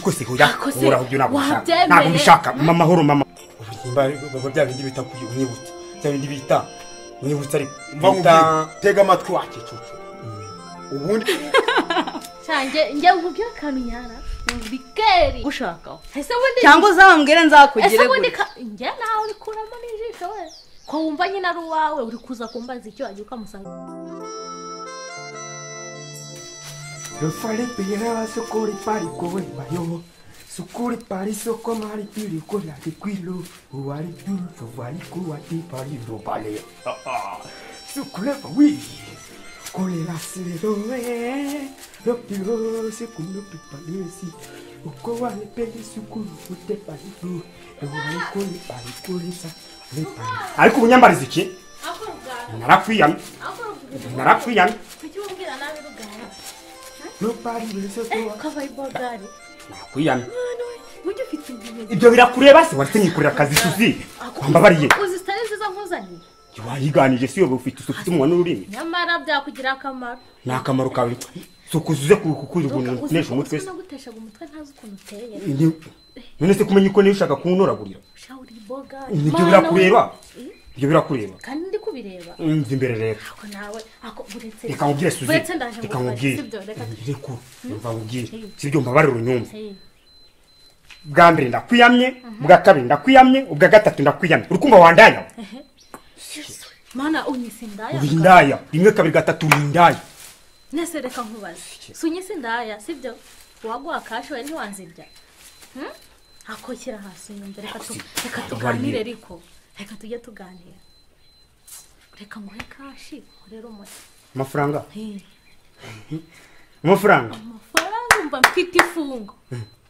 rwose hoya Akoze. ubura ibyo ntabwo Wabyemeye. nshaka ntabwo mbishaka mama mahoro mama ubuzima biba bya bindi bita kugira unyibutse bya bindi bita unyibutse ariko mva bita nkubwire tega amatwi wakicucu ubundi cyane njye nkubwira akantu nyara ni keri ushakaho ese ubundi cyangwa uzambwire ese nzakugire ubundi gutya ka- njye nawe urikuramo n'ijisho we ko wumva nyine ari uwawe uri kuza kumbaza icyo wagiye ukamusanga Rufale pera sokori pari kowe bayo Sokori pari soko mari piri ko la ke kwilo Uwari tu sovali kuwati pari rupale Sokole bawi Kole la silero e Lopiro sekundo pipalesi Uko wale peli sukuru ute pari tu Uwari kole pari kole sa Ariko unyambariza iki? aho rugara Narakwiyamye aho rugara narakwiyamye kuki umbwira nabi rugara Nobody will eh support kabaye bogari Narakwiyamye mwana we buryo ufite ibimenyetso ibyo birakureba se waretse nyikorera akazi suzi wambabariye uzi sitari nziza nkuzaniye wayiganije si yoba ufite isuku ufite umunwa n'ururimi nyamara byakugirira akamaro ni akamaro kawe sukuzuze kukunesha umutwe se naguteshaga umutwe ntazi ukuntu uteye Ni- none se kumenya uko niba ushaka kuwunoragurira shawuri bogari ibyo Mana birakureba we. ibyo birakureba kandi ndi kubireba nzi imbere rero ako nawe ako uretse reka nkubwire suzi uretse ndaje reka ngufashe nkubwire sibyo reka reka mva nkubwire Hey. sibyo mbabarira unyumva Hey, bwa mbere ndakwiyamye bwa kabiri ndakwiyamye ubwa gatatu ndakwiyamye urukumva wandaya mana unyise indaya uri indaya rimwe kabiri gatatu uri indaya nese reka nkubaze si unyise indaya sibyo waguha kashi wari ntiwanzirya Hmm? ako shyira hasi unyumve reka tu- reka tuganire ariko reka tujye tuganira reka nguhe kashi nkorere umuti amafaranga Hey, amafaranga amafaranga umva mfite ifungo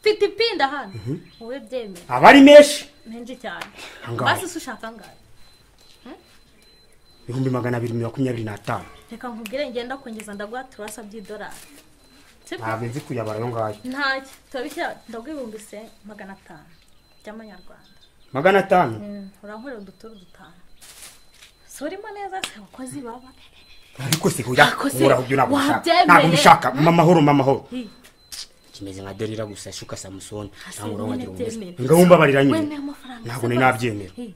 mfite ipinda hano wowe byemera aba ari menshi menshi cyane Angahe? basi se ushaka angahe ibihumbi magana abiri mirongo makumyabiri n'atanu reka nkubwire ngenda kongeza ndaguha turasa by'idolari sibyo ntabwo nzi kuyabara ayo ngayo ntacyo turabishyira ndaguha ibihumbi se magana atanu by'amanyarwanda magana atanu Mm, urankorera uduturu dutanu si urimo neza se abakozi baba ariko se hoya Ako se, ubura ibyo ntabwo nshaka wabyemeye? ntabwo mbishaka mama mahoro mama mahoro Hi, kimeze nka derira gusa shuka samusoni hasi cyangwa nyine urawongera umeze byemera. ngaho mbabarira Wemeye nyine amafaranga Ntabwo se nari basi? nabyemera. Hi,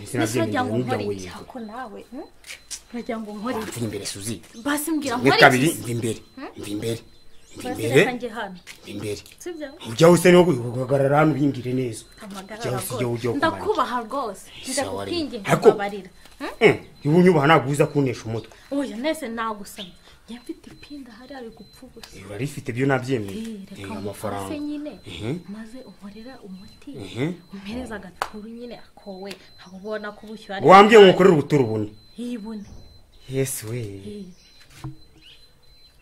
sinabyemera ntibajya ngo n'ibya nkore ngo iki ako nawe hmm? bajya ngo nkore iki mvuye imbere suzi basi mbwira rimwe nkore kabiri mva iki imbere mva imbere mva basi imbere reka njye hano mva imbere sibyo ujyaho se no guhagarara hano uyingire neza amagarara Ujyaho se ujye rwose ujyaho kumanika ndakubaha rwose wari- ndakukingi Ariko- nkababarira Hmm? iwe unyubaha ntabwo uza kunesha umutwe uyu nese nagusabye njye mfite ipinda hariya ari gupfa ubusa biba rifite ibyo nabyemeye Eh, Eh, reka amafaranga. umufase nyine maze umurera umuti umpereza agaturu nyine akowe nkaba ubona ko ubushyuha ari wambwiye ngo ukorere ubuturo ubone yibone yesu we Eh,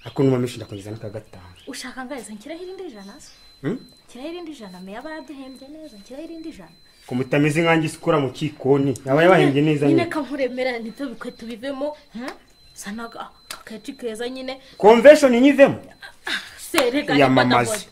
ariko numa menshi ndakongeza n'aka gatanu ushaka ngahise nshyiraho irindi jana se nshyiraho irindi jana meya baraduhembye neza nshyiraho irindi jana ko mutameze nkanjye isi ukora mu kikoni aba yabahembye neza nyine nyine ka nkuremera nibyo bikwe tubivemo hmm? sana aga- akakeci keza nyine convention nyivemo se reka Yamamaze. ndagoda.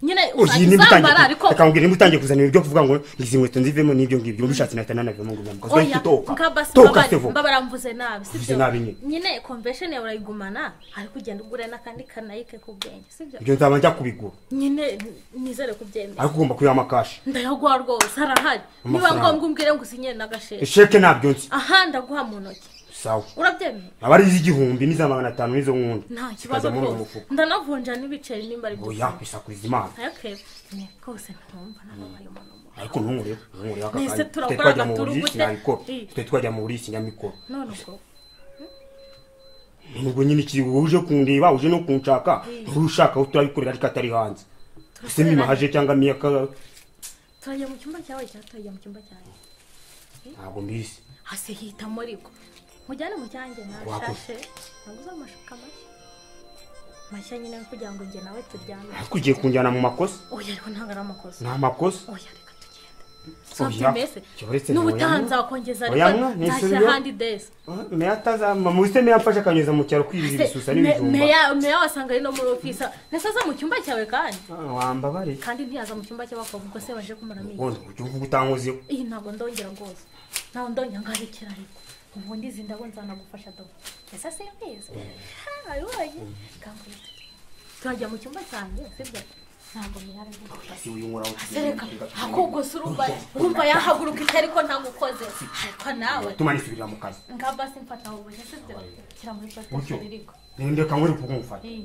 nyine uyu nimba uzambara utangiye ariko reka ngubwire nimba utangiye kuzana ibyo kuvuga ngo izi nkweto nzivemo n'ibyo ngibyo uba ubishatse nahita nanavemo ngo nyamuka zari oya kutoka nkabasi toka sevo mbabara mvuze nabi Mvuze nabi nyine. nyine convention yawe urayigumana ariko ugenda ugura n'akandi kanayike ku bwenge sibyo ibyo nzaba njya kubigura nyine nizere kubyemera ariko ugomba kuyama kashi ndayaguha rwose harahari niba Amafaranga. ngombwa umbwire ngo usinyire n'agasheke isheke ntabyo nzi aha ndaguha mu ntoki sawa urabyemera aba ari iz'igihumbi n'iza magana atanu n'izo nkunda nta kibazo zikazamo rwose umufuka ndanavunja n'ibiceri nimba ari oya bisakuriza imana ayakebe rwose ntumva nababaye umuntu mubi. ariko ntumurebe ntumurebe aka Nese kanya tutari turakora twajya mu agaturu buriri gute? sinabikora Eh. tutari twajya mu buriri sinyamikora none ubwo nubwo nyine ikiri uje kundeba uje no kunshaka nturi ushaka aho turabikorera ariko atari hanze ese Turakorera- mimahaje cyangwa miyaka turajya mu cyumba cyawe cyangwa turajya mu cyumba cyanjye ntabwo mbizi hasi hita muri ko mujyane mu cyanjye nashashe naguze amashuka mashya mashya nyine kugira ngo njye nawe turyame ariko ugiye kunjyana mu makosa oya ariko ntabwo ari amakosa ni amakosa oya reka tugende Oya, sabyemese jya uretse n'ubutaha ntawe nzakongeza Oya, ariko mwa, ni nzashyira isubiro. ahandi desi meya atazama mu isi meya amfashe akanyuza mu cyaro Se, kwirira ibisusa me- n'ibijumba meya meya wasanga ari no muri ofisi ndetse aza mu cyumba cyawe kandi Ah, wambabare kandi ntiyaza mu cyumba cy'abakobwa ubwo se baje kumara ngo amezi ntuvuge utankozeho iyi ntabwo ndongera rwose ntabwo ndongera ngo arekere ariko ubundi izi ndabo nzanagufasha do ese simbizi wabibonye kanguhe turajya mu cyumba cyanjye sibyo ntabwo nyirangira si uyu nkora sereka akogose urumva urumva yahaguruka ite ariko ntagukoze ariko nawe tumanisubirira mu kazi nga basi mfata mu buryo se byo shyira muri Gutyo. plastique iriko ninde kamwe uri kukumufata iyi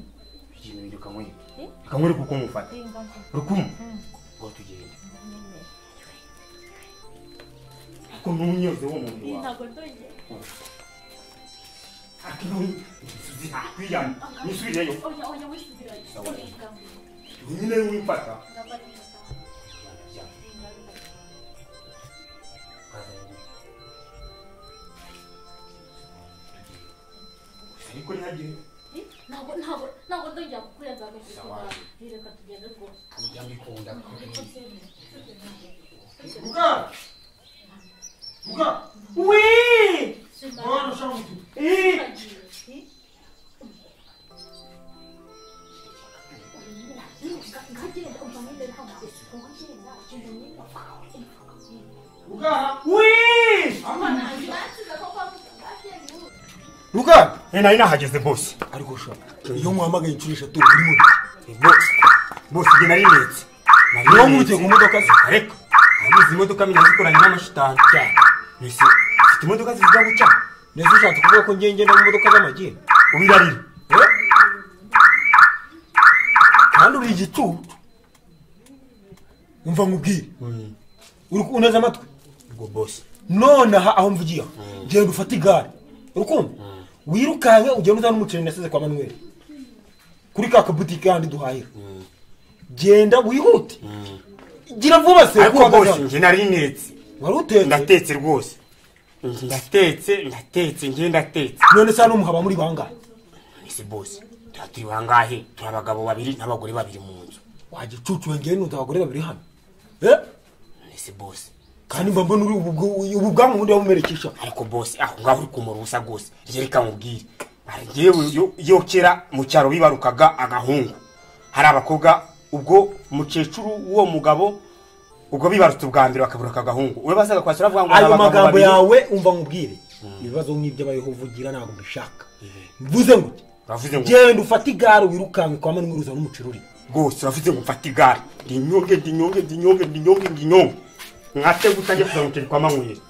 ninde kamwe Eh? kamwe uri kukumufata iyi ngaho rukumu ngo tugende ko ntunyoze wo mu iyi nda ntabwo ndongeye kwiyana nisubireyo oya oya wisubira nyine wimfata ariko ntihagire ntabwo ntabwo ntabwo ndongera kukurenza agakitura reka tugende rwose kujya mbikunda Luca! Luca! Oui Bora, chama tudo. Eh, ngagenda umva mwembere hano ngagenda Luca! Oui Luca! Eh, nari nahageze bose. ariko ushobora Iyo muhamagaye inshuro eshatu buri muri. Bose. Bose njye nari ndetse. Niyo nkurikiye ku modoka ze. Ariko. Nabuze imodoka menya zikoranye n'amashitani. Cyane. Nese. Ufite imodoka zivuga gucya. neza ushatse kuvuga ko ngiye ngenda mu modoka z'amagini Ubirarira. kandi uri igicucu umva nkubwire uri ku- uneze amatwi ubwo bose none aha aho mvugiye aha genda ufate igare urukundo wirukanke ugenda uzana umuceri nasize kwa manuel kuri ka kabutike kandi duhahira genda wihute gira vuba se Ariko kuwa bose gatanu. njye nari ndetse. wari utetse Ndatetse rwose. Ndatetse, ndatetse, njye ndatetse. none se hano muhaba muri bangahe Nese bose. Turatiri bangahe? Turi abagabo babiri n'abagore babiri mu nzu. wagicucu wengeye n'undi abagore babiri hano Eh? Nese bose. kandi mba mbona uri ubu bwo- ubu bwangu bundi wabumerekesha ariko bose aho ngaho uri kumura ubusa rwose rye reka nkubwire Hari njyewe yo- yo kera mu cyaro bibarukaga agahungu hari abakobwa ubwo mukecuru w'uwo mugabo ubwo bibarutse ubwa mbere bakaburuka agahungu we bazaga kwasura avuga ngo ayo abagabo magambo babiri. yawe umva nkubwire ibibazo nk'ibyo abayehova ugira ntabwo mbishaka mvuze ngo Uravuze ngo genda ufate igare wirukanke kwa mani n'umuceri n'umucururi rwose uravuze ngo mfate igare ndinyonge ndinyonge ndinyonge ndinyonge ndinyonge mwate gutangiye kuza mukeri kwa manywera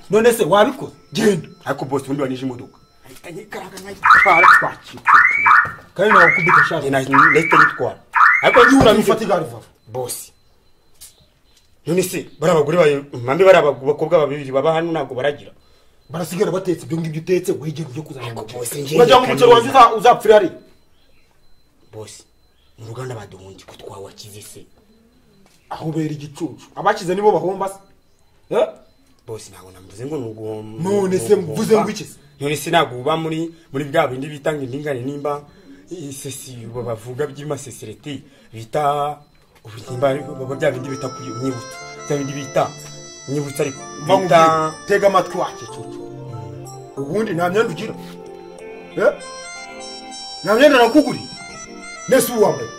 none se wabikoze genda ariko bose ubundi wanije imodoka ahita nyikaraga nkayitwara twakicukura kandi nawe ukubita njye ashaka nahita nyitwara ariko njye genda uramutse ufate igare vava bose none se bari abagore bayo mpambe bari abakobwa babiri baba hano ntabwo baragira barasigara batetse ibyo ngibyo utetse wegera ujye kuzana Ariko bose umuceri njye uragira reka ngo umuceri wawe nize. uza- uzapfira ari bose mu ruganda baduhungi ko twawakize se aho ubera igicucu abakize nibo bahomba se Eh? bose ntabwo namvuze ngo ni uguhomba None se mvuze ngo iki se? none se ntabwo uba muri muri bwa bindi bita ngo indingane nimba isesi bavuga by'amasesereti bita ubuzima baba bya bindi bita kunyibutsa bya bindi bita nyibutsa ariko Mva bita nkubwire, tega amatwi wake cucu ubundi nta myenda ugira Eh? nta myenda nakuguriye nese ubu wambaye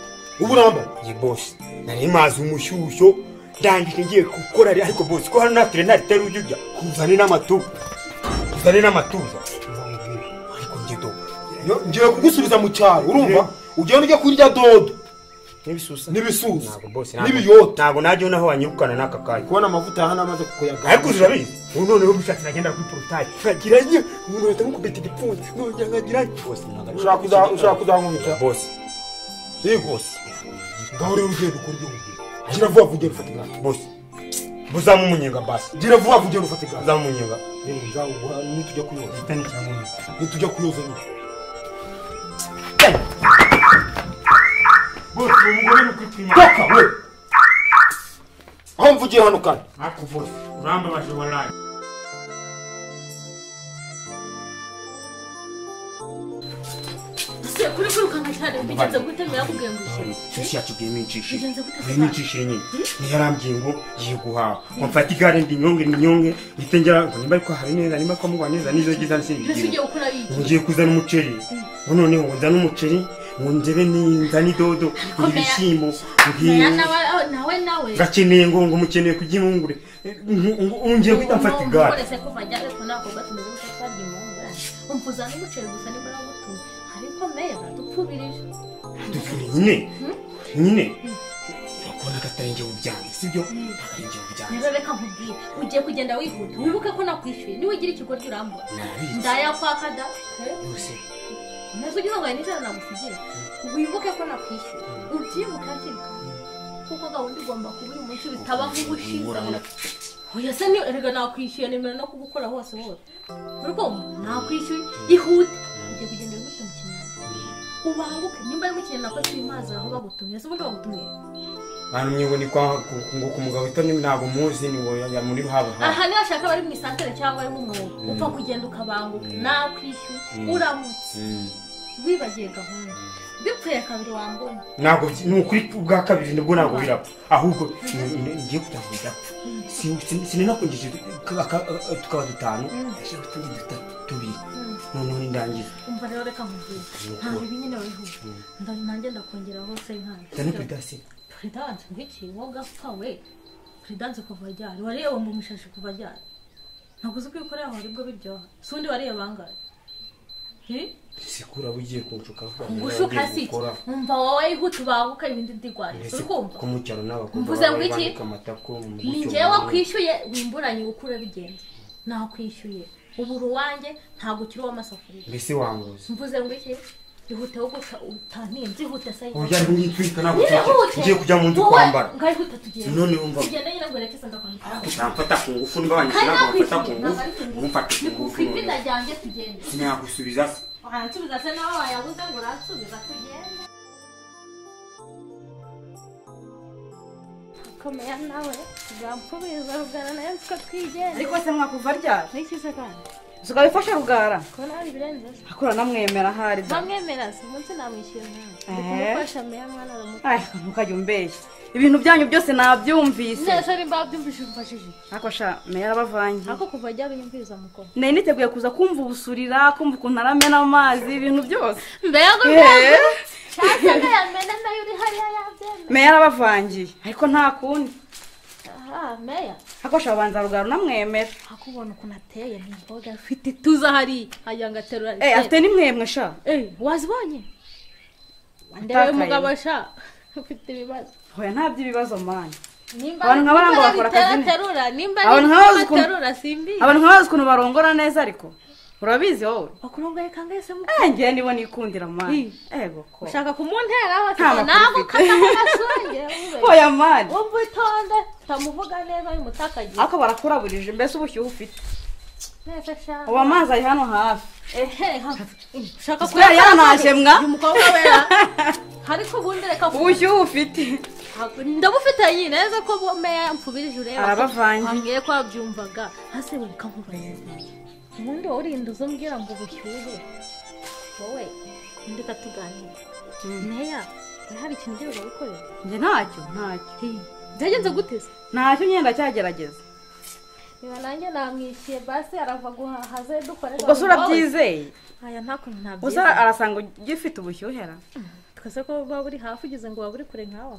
ubu unambaye ye bose nari mazi umushyushyo ndangije ngiye gukora ariko bose ko hano natire ntaritera ujya ujya kuzane n'amatuza kuzane n'amatuza ariko njye do Yo, ngiye kugusubiza mu cyaro urumva ugenda ujya kurya dodo n'ibisusa n'ibisusa ntabwo bose n'ibiyota ntabwo najyaho naho wanyirukana n'aka kanya kubona amavuta aha n'amaze kuyaga ariko urabizi ubu noneho bishatse nagenda kuri porotayi nkagira njye umuntu ahita nkukubita igipfunsi nongera nkagira bose ntabwo ari- ushaka kuza- ushaka kuzankubita bose yego bose ngaho rero ugiye gukora ibyo nkubwira gira vuba vuba ugenda ufata igare bose buzamu umunyenga basi gira vuba vuba ugenda ufata igare buzamu umunyenga Eh, nzaguha nitujya kuyoza gitani cyangwa nitujya kuyoza nyine bose uwo mugore ni ukwitwima toka we aho mvugiye hano kandi ariko bose urambabaje waraye se kuri kwirukanka cyane bigenze gute ntiyakubwiye ngo ukire shyushyu yacu bwimicishije Bigenze gute se bwimicishije nyine ntiyarambiye ngo ngiye guhaha ngo mfate igare ndinyonge ndinyonge ndetse ngira ngo nimba ariko hari neza nimba kamuha neza nizo giza mbese ugiye nsinzigire gukora iki ngiye kuzana umuceri ngo noneho ngo nzane umuceri ngo ndebe nzane idodo ngo Meya- ibishyimbo Meya ngo nawe- nawe nawe gakeneye ngo ngo mukeneye kurya impungure ngiye guhita mfata igare Umurese ko bajya ariko nako gatumeze gusa twarya impungura. Umpuza n'umuceri gusa niba nagutumye. Ariko mera dupfubirije. dufite nyine nyine urabona ko atari njye wubyange sibyo ntabwo ari njye wubyange rero reka nkubwire ugiye kugenda wihuta wibuke ko nakwishyuye niba ugira ikigoryi urambura Nabitse. ndayakwaka da he? yose neza ugize ngo nijoro nagusigira wibuke ko nakwishyuye ubyibuke hakiri kare kuko gahunda igomba kuba uyu munsi bitaba nk'ubushize Urabona- oya se ni erega nakwishyuye nimero no kugukora hose hose ariko nakwishyuye ihute ugiye kugenda wibuke mu kinyarwanda ubanguke nimba ari mu kinyarwanda ko kimazi aho bagutumye se ubundi bagutumiye bantu mwiwe ni kwa ngo ku mugabo witwa nyine ntabwo muzi ni wowe ya muri haba haba aha niba ashaka abari mu isantere cyangwa ari mu mwobo upfa kugenda ukabanguka nakwishyuye uramutse Mm. wibagiye gahunda bipfuye kabiri wambona ntabwo byi- ni ukuri bwa kabiri nibwo ntabwo birapfa ahubwo ni- ni- ngiye kutabwo bidapfa Si- si- sininakunjije ka- ka- tukaba dutanu ndashaka utundi dutatu tubiri noneho nindangiza umva rero reka nkubwire ntabwo ibi nyine wihuta ndari nanjye ndakongera hose nkayo ndani kuri dasi puridanse nk'iki woga pfa we puridanse kuva ryari wareba mu mishashi kuva ryari ntabwo uzi ko ibikorera aho aribwo biryoha si undi wareba bangahe sikura ugiye kunshuka ngushuka si iki umva wowe ihute ubanguka ibindi ndigwaye uri kumva ko mu cyaro n'abakobwa Mvuze ngo baba iki? banika amatako mu ni mucyo njyewe munini. wakwishyuye wimburanye ukure bigenze nakwishyuye ubura uwanjye ntabwo ukiri uw'amasafuriya mbese wanguze mvuze ngo iki ihute wo gusa utaninze ihute se urya ntinyitwika ntabwo Nihute. ngiye kujya mu nzu Wowe, kwambara ngayihuta tugiye none wumva tugende nyine ngo reke senda kwambara utamfata ku ngufu niba wanyishyura Kari ntamfata ku nakwishyuye, ngufu ntabwo ntumfate ku ari ku ngufu ipina noneho ryanjye tugende sinagusubiza se waransubiza se nawe wayabuze ngo uransubiza tugende komera nawe tugampubiza rugara nayo nzi ko twigenza ariko se mwakuva ryari n'ikize kandi usigaye wifashe rugara ko nawe birenze akura namwemera ahari da bamwemera si umunsi namwishyura nawe ndi Eh. kumufasha meya mwana aramuka Ay, ntukajya umbeshya ibintu byanyu byose nabyumvise neza ari mbabyumvise umfashije ariko sha meya arabavangiye ariko kuva ajya binyumviriza mukoro nari niteguye kuza kumva ubusurira kumva ukuntu aramena amazi ibintu byose mbega ngo Eh, cyasaga yamena nayo uri hariya yabyemera meya arabavangiye ariko nta kundi aha meya ariko sha babanza rugara unamwemera akubona ukuntu ateye ni imboga afite ituza hariya hajya ngo aterura Eh, afite n'imwemwe sha Eh, wazibonye ndebe Utakaye. umugabo sha ufite ibibazo hoya nta by'ibibazo mani nimba Abantu nk'aba ntabwo nimba bakora ari ibitera akazi neza. aterura nimba ari Abantu nk'aba bazi ibitera ukuntu- aterura simbizi abantu nka bazi ukuntu barongora neza ariko urabizi wowe wakurongoye kangahe se mu Eh, ngewe nibo nikundira mani ego ko ushaka kumunteraho ati Nta ngo makuru ntabwo ufite." ukataho agasonge wumve hoya mani wumve utonde utamuvuga neza y'umutakagiye ariko barakuraburije mbese ubushyuhe ufite neza sha ubu amazi ari hano hafi ehe ha- ushaka kubera yaranashe mwa uyu mukobwa wera ariko ubundi reka ku- ubushyuhe ufite Ntabwo- ndabufite nyine neza ko bo- meya mfubirije ureba ko Arabavanze. wambwiye ko wabyumvaga hasi reka nkubarize ubundi wowe urinda uza umbwira ngo ubushyuhe wowe undi katuganira meya hari ikintu ugiye gukorera njye ntacyo ntacyo byagenze gute se ntacyo nyenda cyagerageza niba nanjye namwishyuye basi arava guhaha ze dukorera ubwo se urabyizeye aya nta kuntu gusa ntabyizeye arasanga ugifite ubushyuhera twese ko waba uri hafi ugize ngo waba uri kure nkawe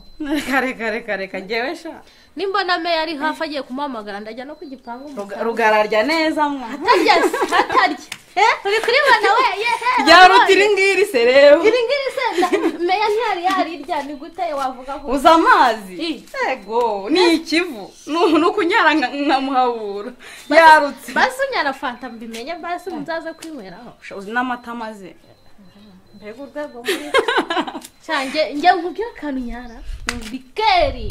kare kare kare kagewe sha nimbona meya ari hafi agiye kumuhamagara ndajya no ku gipangu Ruga- umusanzu rugararya neza mwa atarya se atarya Eh, uri kuribona we yehe ryaruta iri ngiri se rero iri ngiri se nda- meya ntiyari yarirya ni gute wavuga ngo uza amazi I. yego ni ikivu ni ukunyara nka- nkamuhabura yarutse basi unyara fanta mbimenye basi muzaze kwinyweraho Sha, uzi n'amata maze mbega urwego muri cyanjye njye nkubwira akantu nyara bikeri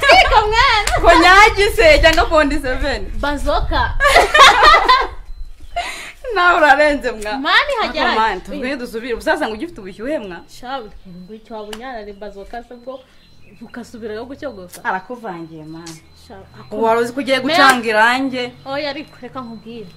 twiga mwana ko nyagise cyangwa fondi seveni bazoka nawe urarenze mwa mani hagera Ariko mani tubwiye dusubire ubusazange ugifite ubushyuhe mwa shawe ngwicyo waba unyarare bazoka se bwo ukasubirayo gucyogosa arakuvangiye mani shawe ubu wari uzi ko ugiye Mea- gucanga irangi oya ariko reka nkubwire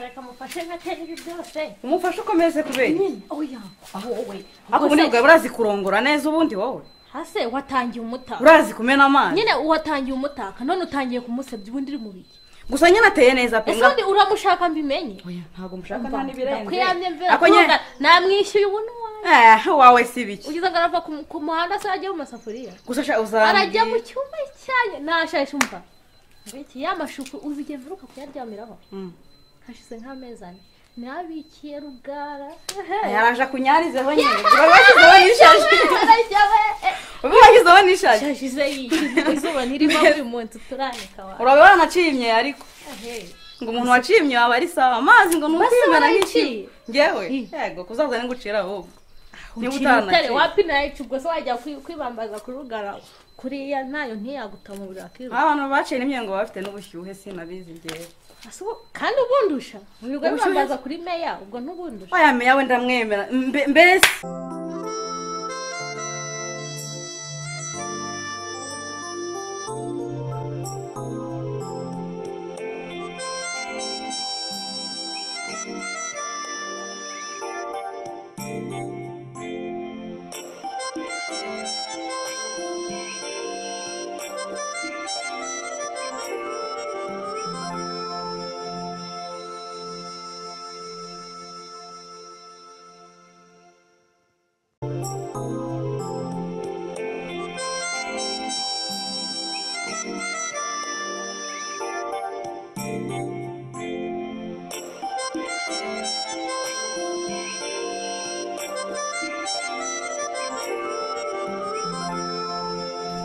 reka mufashe nkatera ibi byose umufashe ukomeze kubera nyine oya aho wowe ubwo ariko ubundi se- bwawe urazi kurongora neza ubundi wowe hase watangiye umutaka urazi kumena amazi nyine watangiye umutaka none utangiye kumusebya ubundi uri mu biki gusa nyine ateye neza pe ese undi uramushaka mbimenye Oya, ntabwo mushaka nta n'ibirenze ndakuyamye mvera Ako nyine- kuvuga namwishyuye ubu n'uwanyu Eh, wawe si biki ugize ngo arava ku- ku muhanda se ajya mu masafuriya gusa sha arajya mu uzambwira cyumba cyanyu nashaje umva ngiki ya mashuku uzigenda uruka kuyaryamiraho Mm. hashize nk'amezi ane nabikiye rugara yaraje kunyarizeho nyine uba washyizeho n'ishashi uba washyizeho n'ishashi yashize yishyuza izuba ntirimo buri munsi turanika wa uraba waranacimye ariko Hey. ngo umuntu wacimye waba ari sawa amazi ngo ni Basi ukwimena waraciye. nk'iki ngewe Ih. yego kuzaza ningucira ahubwo niba Ukiri mutare utanaciye wapi nayo ubwo se wajya kwi- kwibambaza kuri rugara kuriya nayo ntiyagutamuburira akiruka abantu baciye n'imyengo baba bafite n'ubushyuhe sinabizi ngewe Asubu kandi ubundusha ubwo Ubushyuhe- bibambaza kuri meya ubwo ntubundusha oya meya we ndamwemera Mbe- mbese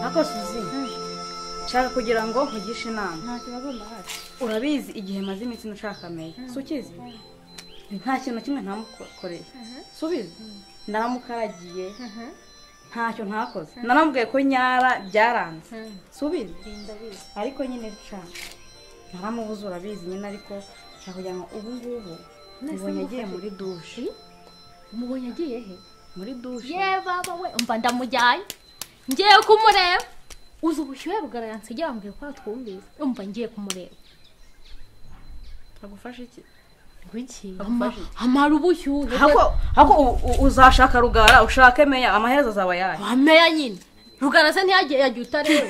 ariko suzi nshaka kugira ngo nkugishe inama nta kibazo ndahari urabizi igihe maze iminsi nashakamiye si ukizi nta kintu na kimwe ntamukoreye si ubizi naramukaragiye ntacyo ntakoze naramubwiye ko nyara byaranze si ubizi ariko nyine ca naramubuze urabizi nyine ariko nshaka kugira ngo ubu ngubu mubonye agiye muri dushe umubonye agiye he muri dushe ye baba we umva ndamujyanye ngiye kumureba uzi ubushyuhe rugara yansigiye yambwiye ko atwumvise umva ngiye kumureba agufasha iki Kuki? Agufashe Ama- amara ubushyuhe hako hako u- u- uzashaka rugara ushake meya amaherezo azaba yayo wameya nyine rugara se ntiyagiye yagiye utareba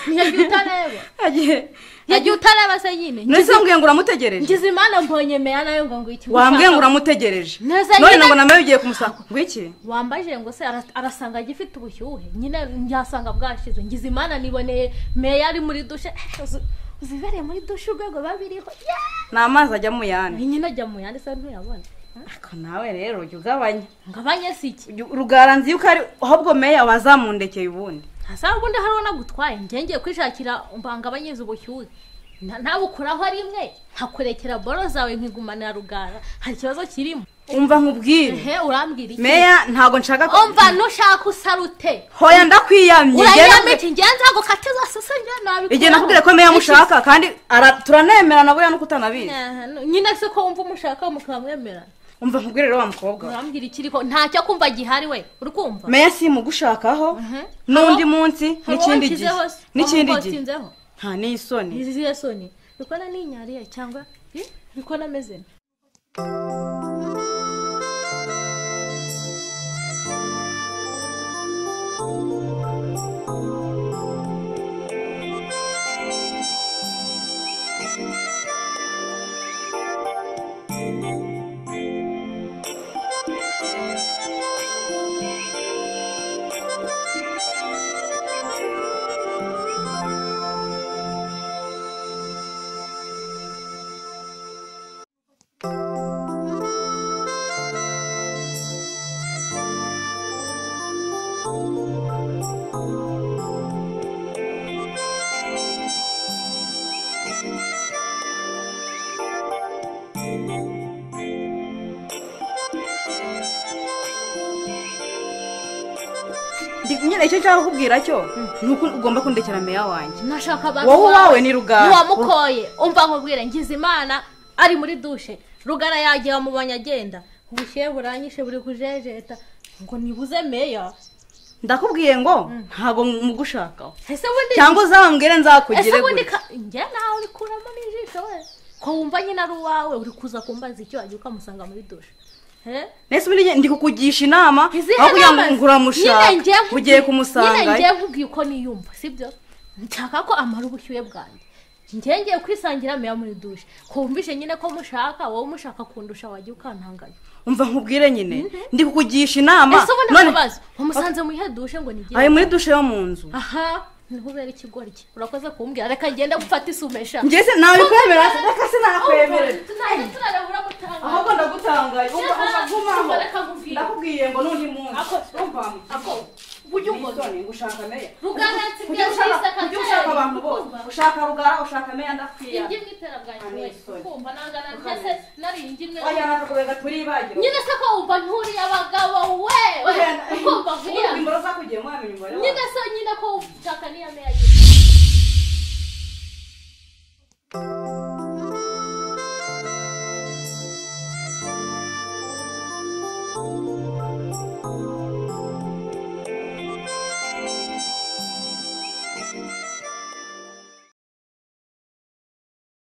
ntiyagiye utareba agiye yagiye utareba se nyine nese wambwiye ngo uramutegereje ngize imana mbonye meya nayo ngo ngwiki wambwiye ngo uramutegereje Neza none nyine- ngo namayo ugiye kumusanga ngwiki wambaje ngo se ara- arasanga agifite ubushyuhe nyine ntiasanga bwashize ngize imana niboneye meya ari muri dushe uzi- uzibereye muri dushe urwego biba biriho yeah! ni amazi ajya mu yandi nyine ajya mu yandi se ntuyabona ariko nawe rero jya ugabanya ngo abanye si iki Ujya- rugara nzi yuko ari ahubwo meya wazamundekeye ubundi asa ubundi hariho nagutwaye njye ngiye kwishakira mbanga abanyiza ubushyuhe Na- nawe ukuraho rimwe nkakurekera boro zawe nkigumanira rugara hari ikibazo kirimo umva nkubwire ehe urambwira iki meya ntabwo nshaka ko umva nushaka usarute hoya ndakwiyamye Njye urayamye nakubwiye- iki ngiye nzagukatiza sose njye nabikuraho igihe nakubwire ko meya mushaka kandi ara- turanemerana buriya nuko utanabizi Aha, nyine se ko wumva umushaka mukamwemera umva nkubwire rero wa mukobwa we. urambwira ikiriho ntacyo kumva gihari we uri kumva meya si mugushakaho n'undi munsi n'ikindi gihe n'ikindi gihe gihe nta n'isoni izihe soni rikona ninyariye cyangwa eh, rikona ameze Ndi- nyine icyo nshaka kukubwira cyo ni uko ugomba kundekera meya wanjye nashaka abantu wowe uwawe ni rugara ntiwamukoye umva nkubwire ngize imana ari muri dushe rugara yagiye wamubonye agenda ubushyuhe buranyishe buri kujejeta ngo nibuze meya ndakubwiye ngo ntabwo mugushakaho ese bundi cyangwa uzambwire nzakugire ese bundi gutya. ka- njye nawe uri kuramo n'ijisho we ko wumva nyine ari uwawe uri kuza kumbaza icyo wagiye ukamusanga muri dushe he nese ubundi njye ndi kukugisha inama Izihe aho kugira ngo nama- ngo uramushaka Nyine njye nkubwiye- ugiye nyine kumusanga njye nkubwiye uko niyumva sibyo nshaka ko amara ubushyuhe bwanjye njye ngiye kwisangira meya muri dushe kumvishe nyine ko mushaka wowe umushaka kundusha wajya ukantanganya umva nkubwire nyine ndi kukugisha inama ese ubundi none ntabazo umusanze mu ihe dushe ngo ni ari byiza muri dushe yo mu nzu aha ntubere ikigori cye urakoze kumbwira reka ngende gufata isumesha ngeze nawe kwemera reka sinakwemerera tunarabura gutanga ahubwo ndagutanga Shema, ugumaho reka nkubwire. ndakubwiye ngo n'undi munsi urumva ako ujye umbona Milton, gushaka meya rugara nsigaye kujya ushaka kuyisaka kujya ushaka abantu bose kumva. ushaka rugara ushaka meya ndakwiye ingi mu iterabwanje Amen, wese sorry. kumva nangana Amen. ntese nari ingi imwe wajya nakakubega turi ibagiro nyine se ko wumva nturiye abagabo we Ugenda- kumva vuba Urumva imboro zakugiye mwamenya umubare wazo. nyine se nyine ko ushaka niya meya